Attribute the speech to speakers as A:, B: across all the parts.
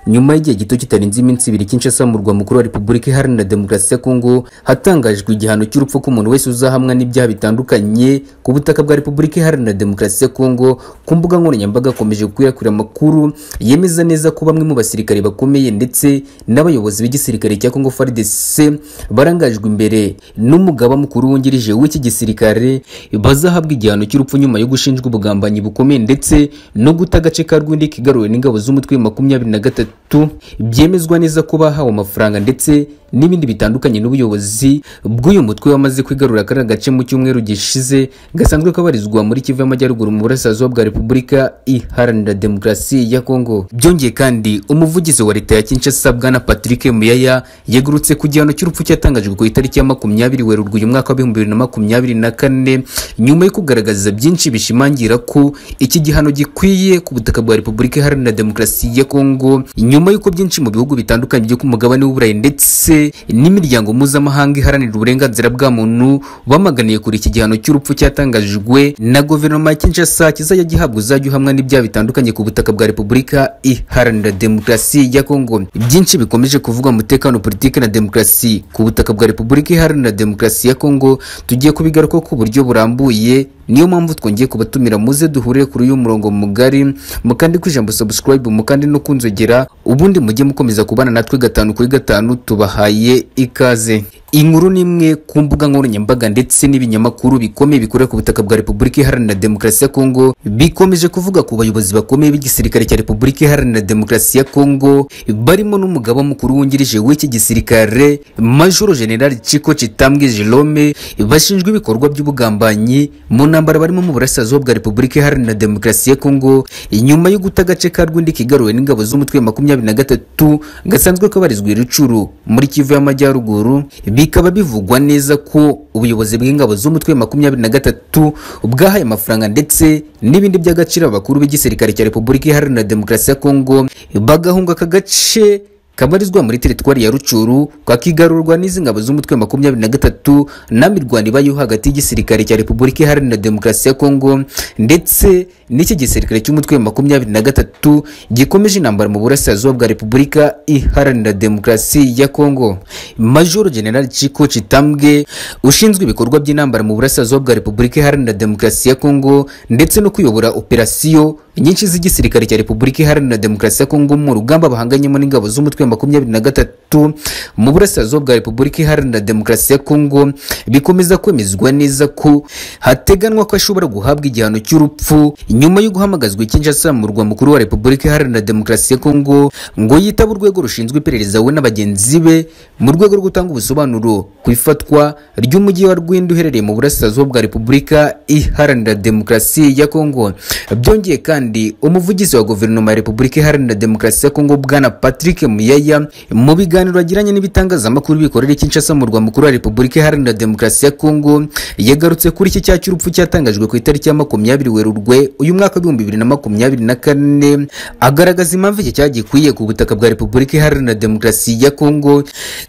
A: nyuma y'igihe gito kitarenze iminsi ibiri Kinshasa mu murwa mukuru wa Repubulika Iharanira Demokarasi ya Kongo hatangajwe igihano cy'urupfu k'umuntu wese uzahamwa n'ibyaha bitandukanye ku butaka bwa Repubulika Iharanira Demokarasi ya Kongo ku mbuga nkoranyambaga hakomeje gukwirakwira amakuru yemeza neza ko bamwe mu basirikare bakomeye ndetse n'abayobozi b'igisirikare cya Kongo FARDC barangajwe imbere n'umugaba mukuru wungirije w'iki gisirikare bazahabwa igihano cy'urupfu nyuma yo gushinjwa ubugambanyi bukomeye ndetse no guta agace ka Rwindi kigaruwe n'ingabo z'umutwe wa makumyabiri na gatatu byemezwa neza ko bahawe amafaranga ndetse n'ibindi bitandukanye n'ubuyobozi bw'uyu mutwe wamaze kwigarura kariya gace mu cyumweru gishize gasanzwe kabarizwa muri Kivu y'Amajyaruguru mu burasirazuba bwa Repubulika Iharanira Demokarasi ya Kongo byongeye kandi umuvugizi wa leta ya Kinshasa Bwana Patrick Muyaya yegurutse ku gihano cy'urupfu cyatangajwe ku itariki ya makumyabiri Werurwe uyu mwaka wa bihumbi bibiri na makumyabiri na kane nyuma yo kugaragaza byinshi bishimangira ko iki gihano gikwiye ku butaka bwa Repubulika Iharanira Demokarasi ya Kongo nyuma y'uko byinshi mu bihugu bitandukanye byo ku mugabane w'Uburayi ndetse n'imiryango mpuzamahanga iharanira uburenganzira bwa muntu bamaganiye kuri iki gihano cy'urupfu cyatangajwe na guverinoma ya Kinshasa kizajya gihabwa uzajya uhamwa n'ibyaha bitandukanye ku butaka bwa Repubulika Iharanira Demokarasi ya Kongo byinshi bikomeje kuvuga umutekano politiki na demokarasi ku butaka bwa Repubulika Iharanira Demokarasi ya Kongo tugiye kubigaruka ku buryo burambuye niyo mpamvu twongeye kubatumira muze duhure kuri uyu murongo mugari mukandi ku ijambo subscribe mukandi no kunzogera ubundi mujye mukomeza kubana natwe gatanu kuri gatanu tubahaye ikaze inkuru ni imwe ku mbuga nkoranyambaga ndetse n'ibinyamakuru bikomeye bikorera ku butaka bwa Repubulika Iharanira Demokarasi ya Kongo bikomeje kuvuga ku bayobozi bakomeye b'igisirikare cya Repubulika Iharanira Demokarasi ya Kongo barimo n'umugaba mukuru wungirije w'iki gisirikare Major General Chiko Chitambwe Jerome bashinjwa ibikorwa by'ubugambanyi mu ntambara barimo mu burasirazuba bwa Repubulika Iharanira Demokarasi ya Kongo nyuma yo guta agace ka Rwindi kigaruwe n'ingabo z'umutwe wa makumyabiri na gatatu gasanzwe kabarizwa Rucuru muri Kivu y'Amajyaruguru bikaba bivugwa neza ko ubuyobozi bw'ingabo z'umutwe wa makumyabiri na gatatu bwahaye amafaranga ndetse n'ibindi by'agaciro abakuru b'igisirikare cya Repubulika Iharanira Demokarasi ya Kongo bagahunga aka gace kabarizwa muri teritwari ya Rucuru kakigarurwa n'izi ngabo z'umutwe wa makumyabiri na gatatu na mirwano ibayeho hagati y'igisirikare cya Repubulika Iharanira Demokarasi ya Kongo ndetse n'iki gisirikare cy'umutwe wa makumyabiri na gatatu gikomeje intambara mu burasirazuba bwa Repubulika Iharanira Demokarasi ya Kongo Major General Chiko Chitambwe ushinzwe ibikorwa by'intambara mu burasirazuba bwa Repubulika Iharanira Demokarasi ya Kongo ndetse no kuyobora operasiyo nyinshi z'igisirikare cya Repubulika Iharanira Demokarasi ya Kongo mu rugamba bahanganyemo n'ingabo z'umutwe makumyabiri na gatatu mu burasirazuba bwa Repubulika Iharanira Demokarasi ya Kongo bikomeza kwemezwa neza ko hateganwa ko ashobora guhabwa igihano cy'urupfu nyuma yo guhamagazwa Kinshasa mu murwa mukuru wa Repubulika Iharanira Demokarasi ya Kongo ngo yitaba urwego rushinzwe iperereza we n'abagenzi be mu rwego rwo gutanga ubusobanuro ku ifatwa ry'umujyi wa Rwindi uherereye mu burasirazuba bwa Repubulika Iharanira Demokarasi ya Kongo byongeye kandi umuvugizi wa guverinoma ya Repubulika Iharanira Demokarasi ya Kongo bwana Patrick Muya mu biganiro agiranye n'ibitangazamakuru bikorera Kinshasa mu murwa mukuru wa Repubulika Iharanira Demokarasi ya Kongo yagarutse kuri iki cyaha cy'urupfu cyatangajwe ku itariki ya makumyabiri Werurwe uyu mwaka w'ibihumbi bibiri na makumyabiri na kane agaragaza impamvu iki cyaha gikwiye ku butaka bwa Repubulika Iharanira Demokarasi ya Kongo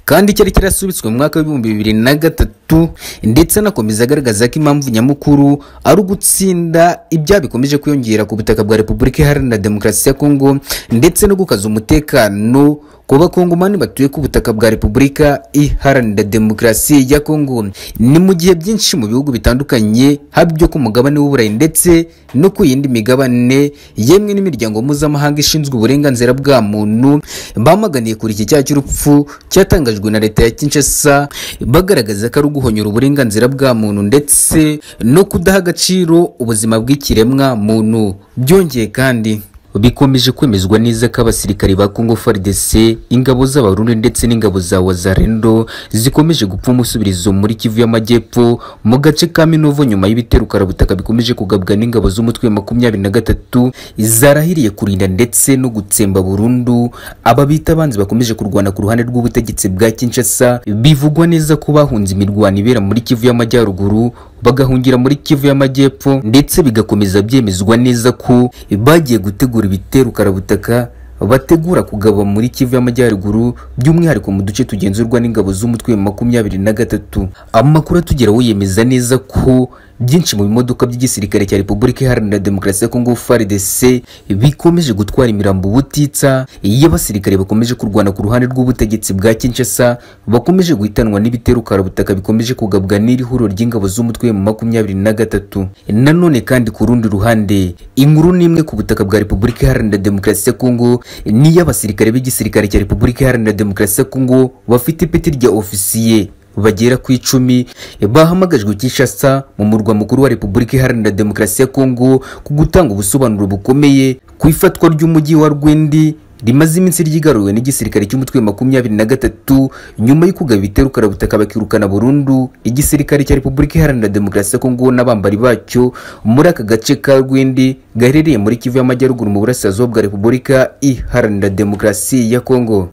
A: kandi cyari cyarasubitswe mu mwaka w'ibihumbi bibiri na gatatu ndetse anakomeza agaragaza ko impamvu nyamukuru ari ugutsinda ibyaha bikomeje kwiyongera ku butaka bwa Repubulika Iharanira Demokarasi ya Kongo ndetse no gukaza umutekano ku bakongomani batuye ku butaka bwa Repubulika Iharanira Demokarasi ya Kongo ni mu gihe byinshi mu bihugu bitandukanye haba ibyo ku mugabane w'Uburayi ndetse no ku yindi migabane yemwe n'imiryango mpuzamahanga ishinzwe uburenganzira bwa muntu bamaganiye kuri iki cyaha cy'urupfu cyatangajwe na leta ya Kinshasa bagaragaza ko ari uguhonyora uburenganzira bwa muntu ndetse no kudaha agaciro ubuzima bw'ikiremwa muntu byongeye kandi bikomeje kwemezwa neza ko abasirikari ba Congo FARDC ingabo z'abarundi ndetse n'ingabo za Wazalendo zikomeje gupfa umusubirizo muri Kivu y'Amajyepfo mu gace ka Minovo nyuma y'ibitero karabutaka bikomeje kugabwa n'ingabo z'umutwe wa makumyabiri na gatatu zarahiriye kurinda ndetse no gutsemba burundu aba bita abanzi bakomeje kurwana ku ruhande rw'ubutegetsi bwa Kinshasa bivugwa neza ko bahunze imirwano ibera muri Kivu y'Amajyaruguru bagahungira muri Kivu y'Amajyepfo ndetse bigakomeza byemezwa neza ko bagiye gutegura ibitero karabutaka bategura kugaba muri Kivu y'Amajyaruguru by'umwihariko mu duce tugenzurwa n'ingabo z'umutwe makumyabiri na gatatu amakuru atugeraho yemeza neza ko byinshi mu bimodoka by'igisirikare cya repubulika iharanira demokarasi ya kongo frdc bikomeje gutwara imirambo ubutitsa iyo abasirikare bakomeje kurwana ku ruhande rw'ubutegetsi bwa kinshasa bakomeje guhitanwa n'ibitero karabutaka bikomeje kugabwa n'iri huriro ry'ingabo z'umutwe mu makumyabiri na gatatu nanone kandi ku rundi ruhande inkuru n'imwe ku butaka bwa repubulika iharanira demokarasi ya kongo niyo abasirikare b'igisirikare cya repubulika iharanira demokarasi ya kongo bafite ipeti rya ofisiye bagera ku icumi bahamagajwe Kinshasa mu murwa mukuru wa Repubulika Iharanira Demokarasi ya Kongo ku gutanga ubusobanuro bukomeye ku ifatwa ry'umujyi wa Rwendi rimaze iminsi ryigaruwe n'igisirikare cy'umutwe makumyabiri na gatatu nyuma yo kugaba ibitero karabutaka bakirukana burundu igisirikare cya repubulika iharanira demokarasi ya kongo n'abambari bacyo muri aka gace ka rwindi gaherereye muri kivu y'amajyaruguru mu burasirazuba bwa repubulika iharanira demokarasi ya kongo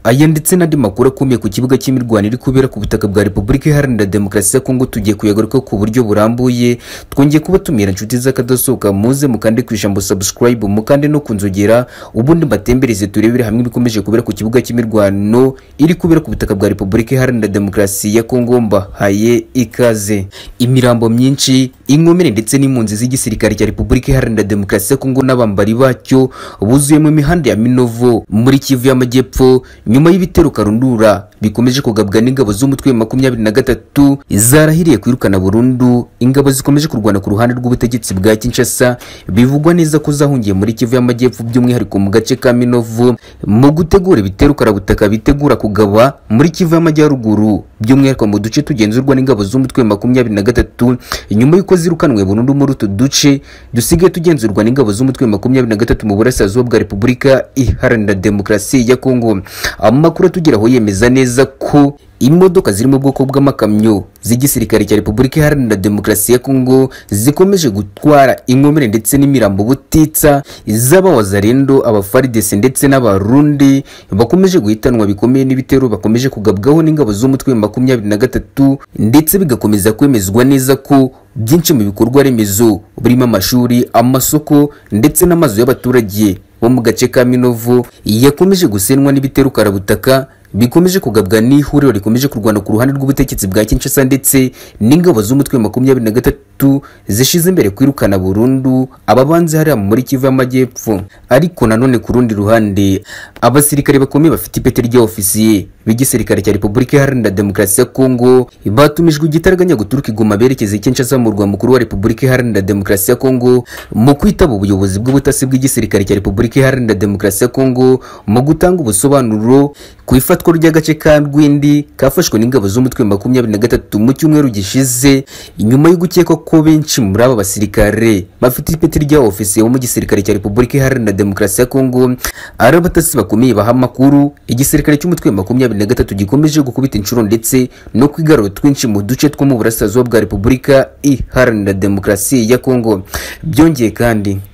A: aya ndetse n'andi makuru akomeye ku kibuga cy'imirwano iri kubera ku butaka bwa repubulika iharanira demokarasi ya kongo tugiye kuyagaruka ku buryo burambuye twongeye kuba tumira inshuti z'akadasohoka muze mukande ku ijambo subscribe mukande no kunzogera ubundi mbatembere izi turebere hamwe ibikomeje kubera ku kibuga cy'imirwano iri kubera ku butaka bwa repubulika iharanira demokarasi ya kongo mbahaye ikaze imirambo myinshi inkomere ndetse n'impunzi z'igisirikare cya repubulika iharanira demokarasi ya kongo n'abambari bacyo buzuyemo imihanda ya minovo muri kivu y'amajyepfo nyuma y'ibitero karundura bikomeje kugabwa n'ingabo z'umutwe makumyabiri na gatatu zarahiriye kwirukana burundu ingabo zikomeje kurwana ku ruhande rw'ubutegetsi bwa kinshasa bivugwa neza ko zahungiye muri kivu y'amajyepfo by'umwihariko mu gace ka minovo mu gutegura ibitero karabutaka bitegura kugaba muri kivu y'amajyaruguru by'umwihariko mu duce tugenzurwa n'ingabo z'umutwe makumyabiri na gatatu nyuma y'uko zirukanwe burundu muri utu duce dusigaye tugenzurwa n'ingabo z'umutwe makumyabiri na gatatu mu burasirazuba bwa repubulika iharanira demokarasi ya kongo amakuru atugeraho yemeza neza ko imodoka ziri mu bwoko bw'amakamyo z'igisirikare cya repubulika iharanira demokarasi ya kongo zikomeje gutwara inkomere ndetse n'imirambo butitsa z'abawazarendo abafaridese ndetse n'abarundi bakomeje guhitanwa bikomeye n'ibitero bakomeje kugabwaho n'ingabo z'umutwe makumyabiri na gatatu ndetse bigakomeza kwemezwa neza ko byinshi mu bikorwa remezo birimo amashuri amasoko ndetse n'amazu y'abaturage bo mu gace ka minovu yakomeje gusenwa n'ibitero karabutaka bikomeje kugabwa n'ihuriro rikomeje kurwana ku ruhande rw'ubutegetsi bwa Kinshasa ndetse n'ingabo z'umutwe makumyabiri na gatatu zishize imbere kwirukana burundu ababanze hariya muri Kivu y'amajyepfo ariko nanone ku rundi ruhande abasirikare bakomeye bafite ipeti rya ofisiye b'igisirikare cya Repubulika Iharanira Demokarasi ya Kongo batumijwe igitaraganya guturuka igoma berekeza Kinshasa mu rwa mukuru wa Repubulika Iharanira Demokarasi ya Kongo mu kwitaba ubuyobozi bw'ubutasi bw'igisirikare cya Repubulika Iharanira Demokarasi ya Kongo mu gutanga ubusobanuro ku ifatwa ifatwa ry'agace ka Rwindi kafashwe n'ingabo z'umutwe makumyabiri na gatatu mu cyumweru gishize nyuma yo gukekwa ko benshi muri aba basirikare bafite ipeti rya ofisiye wo mu gisirikare cya Repubulika Iharanira Demokarasi ya Kongo ari abatasi bakomeye baha amakuru igisirikare cy'umutwe makumyabiri na gatatu gikomeje gukubita inshuro ndetse no kwigarura twinshi mu duce two mu burasirazuba bwa Repubulika Iharanira Demokarasi ya Kongo byongeye kandi